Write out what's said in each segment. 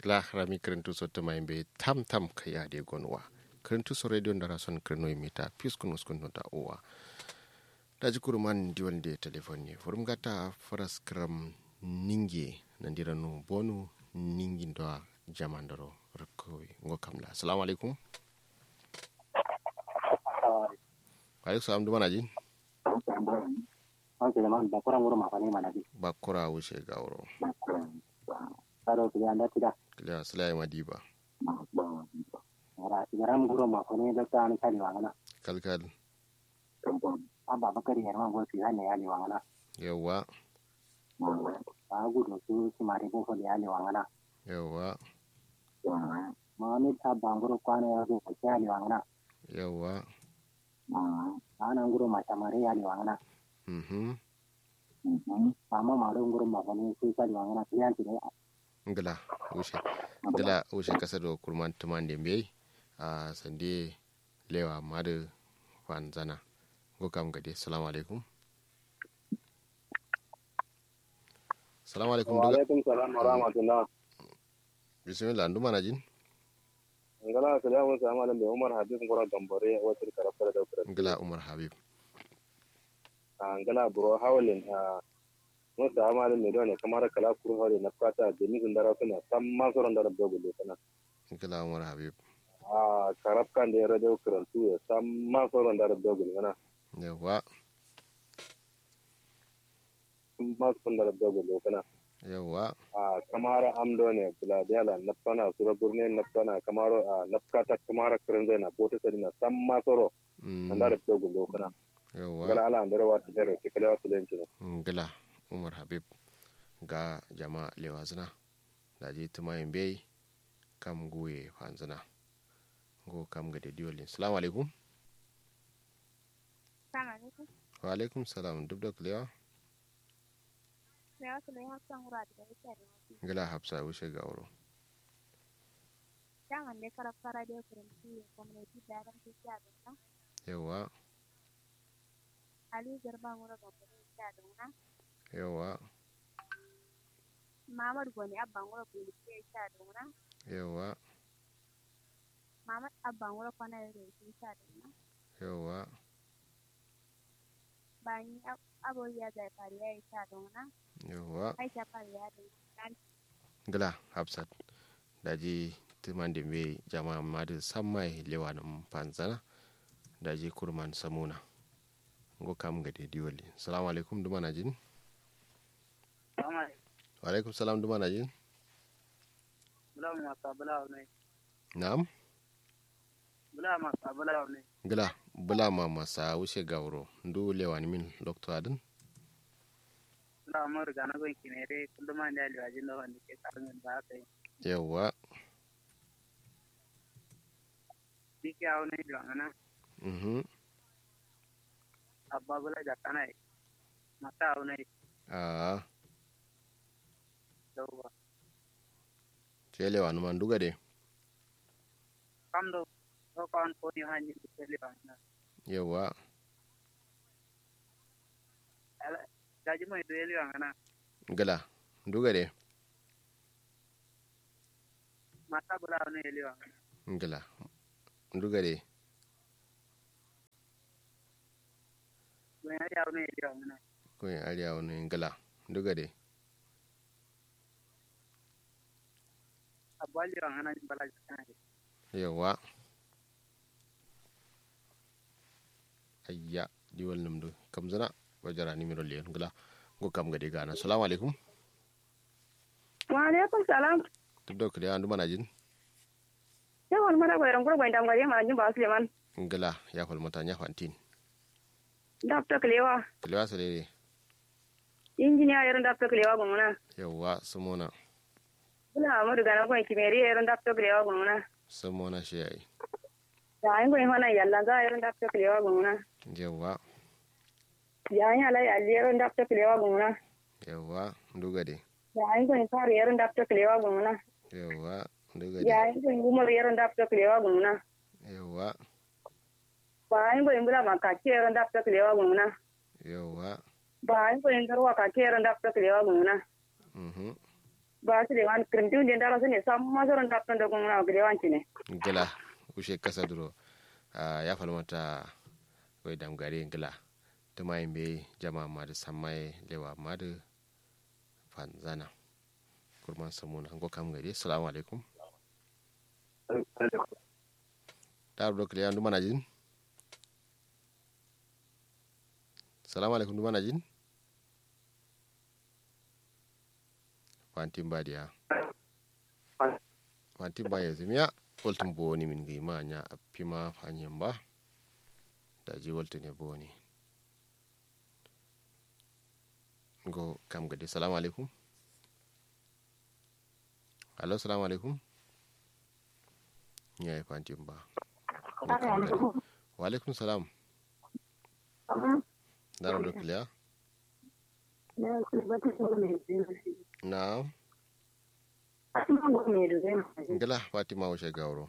la rami kirintu soto maimbe tam tam kaya de gonwa kirintu so radio ndara son kirno imita piskun uskun da uwa daji kuruman diwan de telefoni furum gata faras kram ninge nandira no bonu ningi ndo jamandaro rakoi ngo kamla assalamu alaikum alaikum salam dumana jin Oke, man, bakura nguru mafani mana di. bakura wuce gawro Karo kili anda tidak. kila salai madiba Ora, igaram nguru mafani da ta ani kali wangana. kalkal Aba bakari yarma go si hane ali wangana. yawa Ba gudu su si mari bo fali ali wangana. yawa Ma ni ta banguru kwane ya go ki ali wangana. yawa Ana nguru macamare ali wangana. mhm Sama maru nguru mafani si kali wangana. Kiyan tine ngila wuce ngila wuce kasa do kurman tuman de mbey a sande lewa madu fanzana go kam gade assalamu alaikum assalamu alaikum duga alaikum salam wa rahmatullah bismillah ndu mana jin ngala salamu salamu alaikum da umar habib ngora gambare wata karafar da kura ngila umar habib ngala bro hawlin a mun da amalin ne don kamar kala kuru hawlin na fata da ni gundara kuna sam ma soron da rabba gulle kana ngila umar habib a karaf kan da radio kurantu ya sam ma soron da rabba gulle kana yawa ma soron da rabba gulle kana yawa a kamar amdo ne bula diala na fana sura burne na fana kamar a na fata kamar kuran zai na bota sadi na sam ma soro mm, da rabba gulle kana yawa ngala ala andara wata jere ke kala wasu lenci ngila umar habib ga jama lewa zina da je tumayin bai kam guye fanzina go kam ga dediolin salamu alaikum Assalamu alaikum. wa alaikum salam duk da kulewa Sai wasu mai hafsan wura da yake da wasu. ngila hafsa wuce ga wuro Daman dai karaf fara da kurinci ya gwamnati da ran tafiya da ta. yawa Ali Garba wura ga kurinci da wuna. yawa Mamad Gwani abban wura kurinci ya sha da wuna. yawa Mamad abban wura kwana da kurinci sha da wuna. yawa Bani aboriya da fariya ya sha da wuna. yawa Aisha fariya da wuna. ngila hafsat da je tuman da bai jama madu sammai lewa nan fanzana da je kurman samuna go kam ga dediolin salamu alaikum duma na jin wa alaikum salam duma na jin Bula masa bula ne. na'am Bula masa bula ne. gila bula ma masa wuce gawro ndu lewani min doctor adin Bula mu riga na gon kinere kullum an da liwajin da wanda ke karin ba kai. yawa Dike hawo ne da ana mhm abba bula da kana mata hawo ne a dawa. ce lewani man duga de Kam do ko kan ko ni hanji da liwajin. yawa Gaji mai da liwajin ana gila duga de mata bula ne liwajin. gila duga de Gwen ya hawo ne liwajin. ko yin ariya wani gila duga de Abba liwajin ana bala kana. yawa ayya diwal numdu kam zana wajara nimero liyan gila go kam gade gana assalamu alaikum wa alaikum salam duk da kuliya andu mana jin yawan mara gwairan gurgwain dangare ma jin ba suleiman gila ya fal mata nya fantin dafta kilewa kuliya salere injiniya yaron dafta kilewa gumuna yawa samona bula amadu gana gwain kimeri yaron dafta kilewa gumuna samona shi yayi yayin gwain hana yalla za yaron dafta kilewa gumuna yawa yayin ala yalli yaron dafta kilewa gumuna yawa duga de yayin gwain faru yaron dafta kilewa gumuna yawa duga de yayin gwain umar yaron dafta kilewa gumuna yawa bayan gwain bula makaki yaron dafta kilewa gumuna yawa bayan gwain garwa kaki yaron dafta kilewa gumuna mhm ba su da wani kirinti wanda da rasu ne sam masarar da kan da kuma na gida wanci ne gila ushe kasa duro ah, ya falmata wai damgare gila tuma yin bai jama ma da samai lewa ma da fanzana kurman samuna an kam gari salamu alaikum ta rudo kiliya ndu mana jin salamu alaikum ndu mana jin fantin badiya fantin ba yanzu miya waltin boni min gi ma nya pima fanyen ba da ji waltin ne boni go kam gadi salamu alaikum alo salamu alaikum ya yi fantin ba Go kam gadi. wa alaikum salam dara do kiliya na ngila fatima wuce gauro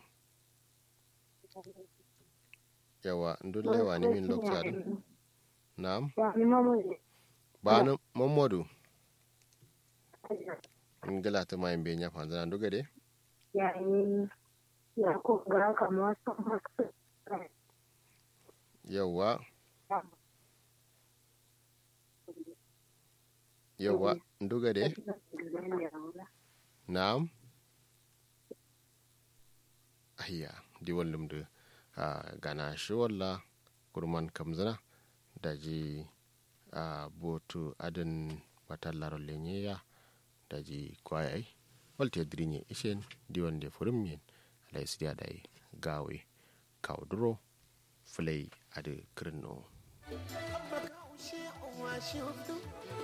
yawa ndun lewa ni min lokta ɗum nam banu mamadou ngila tuma en be ñafa zana nduga de yawa yawa nduga de nam ayya di wallum de uh, gana shi walla kurman kamzana da ji uh, botu adin batallaro lenyeya da ji kwayai walte drinye ishen di wande furum yen alai sidia dai gawe kawduro fulai ade kirno